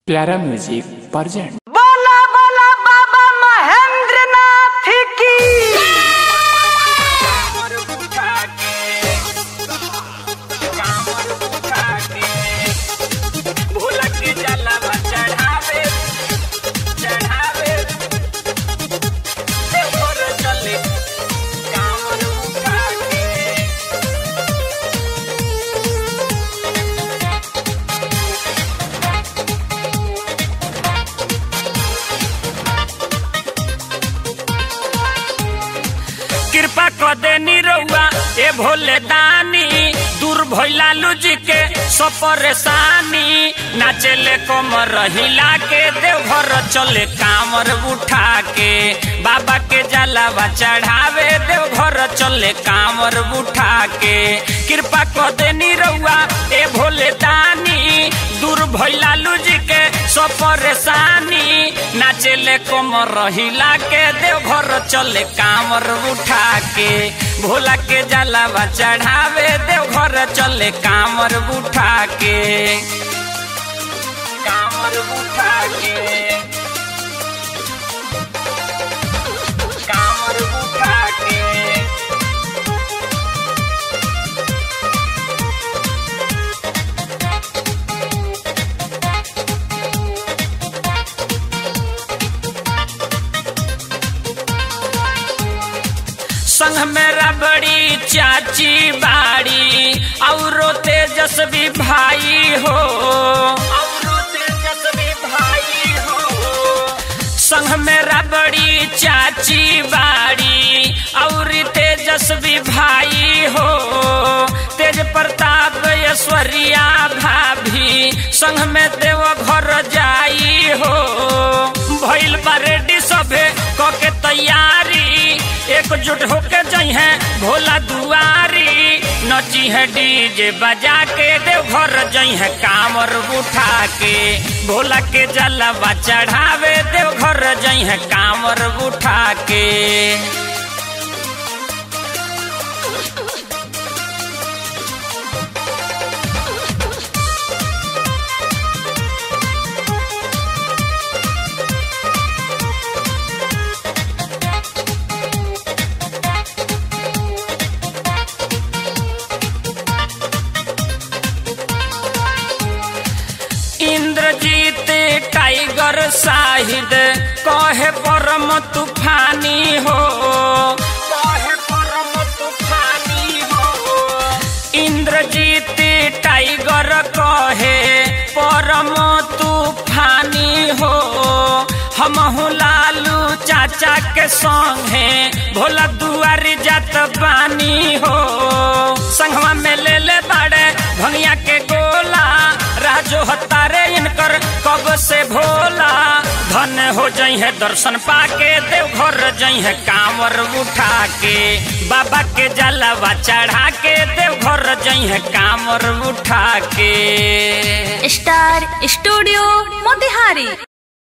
प्यारा music present बोला बोला बाबा महेंद्र नाथ की कृपा क देनी रउआ ए भोले दानी दूर भइला लुजी के सब परेशानी नाचेले कमर हिला के देवघर चले कामर उठा के बाबा के जलावा चढ़ावे देवघर चले कामर उठा के कृपा क देनी रउआ ए भोले दानी दूर भइला लुजी के सब परेशानी नाचेले कमर हिला के देवघर चले कामर उठा के भोला के जलावा चढ़ावे देवघर चले कामर उठा के कामर उठा के कामर उठा के संग मेरा बड़ी चाची बाड़ी औरो तेजस्वी भाई हो औरो तेजस्वी भाई हो संग मेरा बड़ी चाची बाड़ी और तेजस्वी भाई हो तेज प्रताप ऐश्वर्या भाभी संग में देव घर जाई हो भइल बा रेडी सभे क के तैयारी एकजुट होके जई है भोला दुआरी नची है डीजे बजा के देव घर जई है कामर उठा के भोला के जलवा चढ़ावे देव घर जई है कामर उठा के इंद्रजीत टाइगर शाहिद कहे परम तूफानी हो कहे परम तूफानी हो इंद्रजीत टाइगर कहे परम तूफानी हो हम लालू चाचा के संगे भोला दुआरी जात बानी हो संगवा में ले ले बाड़े भंगिया के गोला राजो हतारे इनकर कब से भोला धन हो जई है दर्शन पाके देव घर जई है कांवर उठा के बाबा के जलावा चढ़ा के देव घर जई है कांवर उठा के स्टार स्टूडियो मोतिहारी